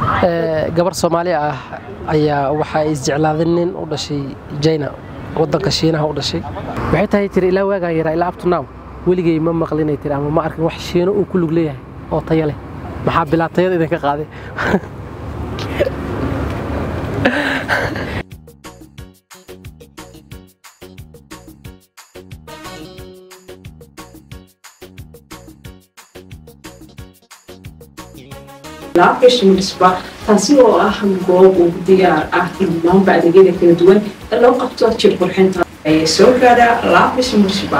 gabar soomaali ah ayaa waxa ay isjeclaadeen nin u dhashay jina wadanka shiinaha u dhashay waxay tahay tiri ilaa waagaan yaraa ilaa abtunaw weligay ma maqlinay tiri ama ma arkin wax shiino uu ku lug leeyahay oo tayo leh maxaa bilaatayada idinka qaaday laabgashimisba taasi oo ah goob uu diyaar ah dhammaanba adeegyada kala duwan ee loo qabto jir qurxinta ee soo gaadha laabgashimisba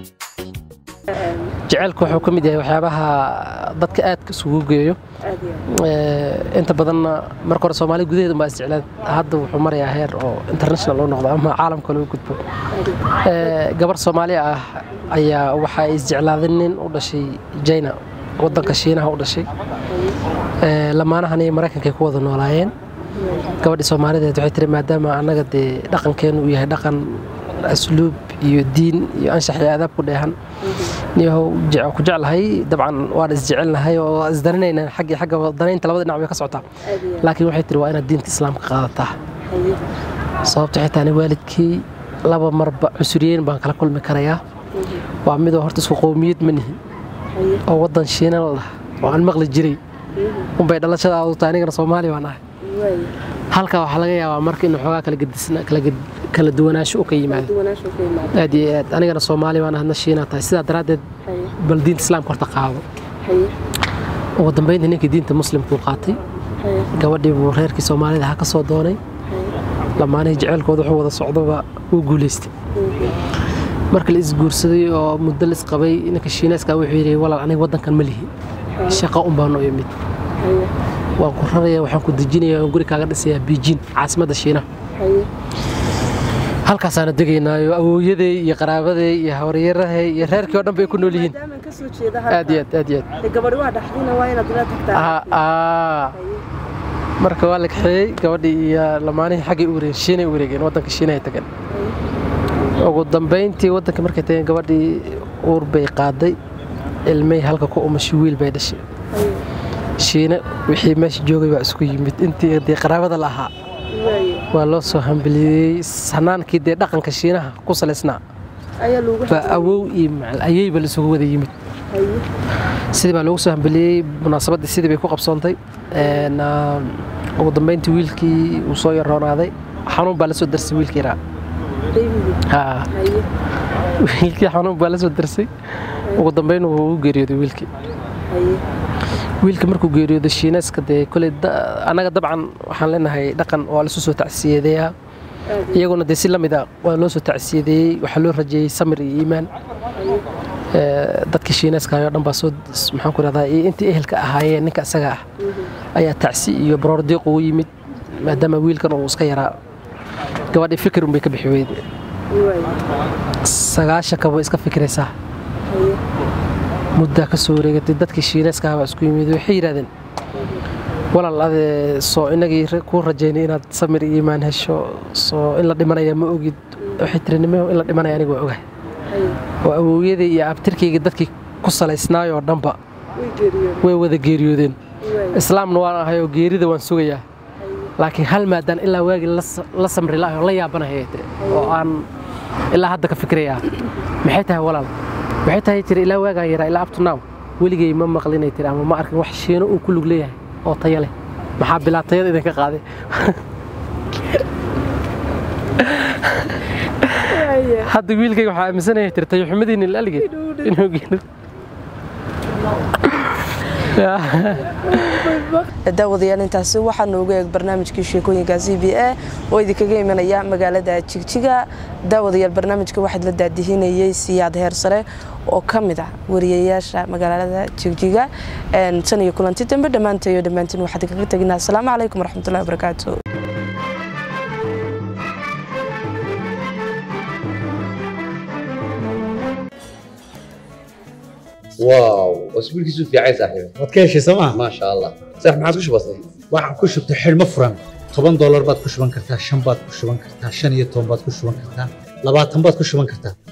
jaceylku wuxuu ka mid yahay waxyaabaha dadka aadka isugu geeyo inta badanna marka hore soomaaliya gudaheeda unbaa isjeclaad hadda wuxuu marayaa heer oo international u noqdo ama caalamka loo gudbo gabar soomaali ah ayaa waxa ay isjeclaadeen nin u dhashay jina wadanka shiinaha u dhashay lamaanahan iyo maraykanka ay ku wada noolaayeen gabadhii soomaalideed waxay tiri maadaama annaga dee dhaqankeenu uu yahay dhaqan asluub iyo diin iyo anshax iyo adaab ku dheehan niyahow ku jeclahay dabcan waan isjecelnahay oo isdaninayna xaggi xagga danaynta labada dhinac bay ka socotaa laakiin waxay tiri waa inaad diinta islaamka qaadataa sababta xitaa ani waalidkii laba marba cusuriyeyn baan kala kulmi karayaa waa midoo horta isku qowmiyad ma nihin oo waddan shiina la dhaha oo aan maqli jiray unbay dhalashadaadu tahay anigana soomaali baan ahay halkaa waxaa laga yaabaa marka inuu xoogaa kala duwanaansho u ka yimaado aad iyo aad anigana soomaali baan ahadna shiina tahay sidaa daraaddeed bal diinta islaamka horta qaado ugu dambayntii ninkii diinta muslimkuu qaatay gabadhii buu reerkii soomaalida ha ka soo doonay lamaanihii jeceylkooda wuxuu wada socdoba wuu guulaystay marka la isguursaday oo muddo la isqabay ninka shiinayska wuxuu yidhi walaal aniga waddankan ma lihi shaqa un baan u imid waan ku raraya waxaan ku dejinaya aan guri kaaga dhisayaa biijin caasimadda shiinaha halkaasaana degaynaayo awooyaday iyo qaraabaday iyo hawryarahay iyo reerkii oo dhan bay ku nool yihiin aad iyo aad aad iyo aad marka waa la kaxeeyey gabadhii iyo lamaanihii xaggay u wareegeen shiinay u wareegeen waddanka shiinahay tageen ugu dambayntii waddanka markay tageen gabadhii uur bay qaaday ilmay halka ku umashay wiil bay dhashay shiine wixii meesha joogay baa isku yimid intii dee qaraabada la ahaa waa loo soo hambaliyey sanaankii dee dhaqanka shiinaha ku salaysnaa baa awow iyo macal ayayba laisugu wada yimid sidii baa loogu soo hambaliyey munaasabaddii sidii bay ku qabsoontay ugu dambayntii wiilkii uu soo yaroonaaday xanuun baa la soo darsay wiilkii raa wiilkii xanuun baa la soo darsay ugu dambayn wuu u geeriyooday wiilkii wiilka markuu geeriyooday shiinayska dee koley annaga dabcan waxaan leenahay dhaqan waa lasu soo tacsiyadeeyaa iyaguna dee si la mid a waa loo soo tacsiyadeeyey waxaa loo rajeeyey samir iyo iimaan dadkii shiinayskaayoo dhan baa soo maxaan ku rahdaa iyo intii ehelka ahaayeen ninka isaga ah ayaa tacsi iyo baroordiiq ugu yimid maadaama wiilkan uu iska yaraa gabadhii fikir unbay ka bixi weyde sagaashanka way iska fikiraysaa muddaa ka soo wareegatay dadkii shiinayska baa isku yimid waxay yidhahdeen walaal adee soo inagii kuu rajaynay inaad samir iyo iimaan hesho soo in la dhimanaya ma ogid waxay tiri nimeho in la dhimanaya aniga waa ogahay oo awowyaday iyo abtirkayga dadkii ku salaysnaayoo dhanba way wada geeriyoodeen islaamna waan ahay oo geerida waan sugayaa laakiin hal maadaan ilaa waagii la samri la'ahay oo la yaabanaya tiri oo aan ilaa hadda ka fikirayaa maxay tahay walaal waxay tahay tiri ilaa waagaan yaraa ilaa abtunaw weligay ma maqlinay tiri ama ma arkin wax shiino uu ku lug leeyahay oo tayo leh maxaa bilaatayada idinka qaaday hadda wiilkayga waxaa aaminsanaya tiri tayo xumadiina ilaaligeed inuu geelo daawadayaal intaasi waxaa noogu eeg barnaamijkii sheekooyinka c b a oo idinkaga imanaya magaalada jigjiga daawadayaal barnaamijka waxaad la daadihinayey siyaad heer sare oo ka mid ah wariyayaasha magaalada jigjiga tan iyo kulanti dambe dhammaantayo dhammaantiin waxaad kaga teginaa asalaamu calaykum waraxmatullahi wabarakaatu واو اسبوعك في عايز صاحبي waad ka heshay sooma ما شاء الله صح ما عاد كش بسيط waxaan ku shubtay xidhmo furan toban doolar baad ku shuban kartaa shan baad ku shuban kartaa shan iyo toban baad ku shuban kartaa labaatan baad ku shuban kartaa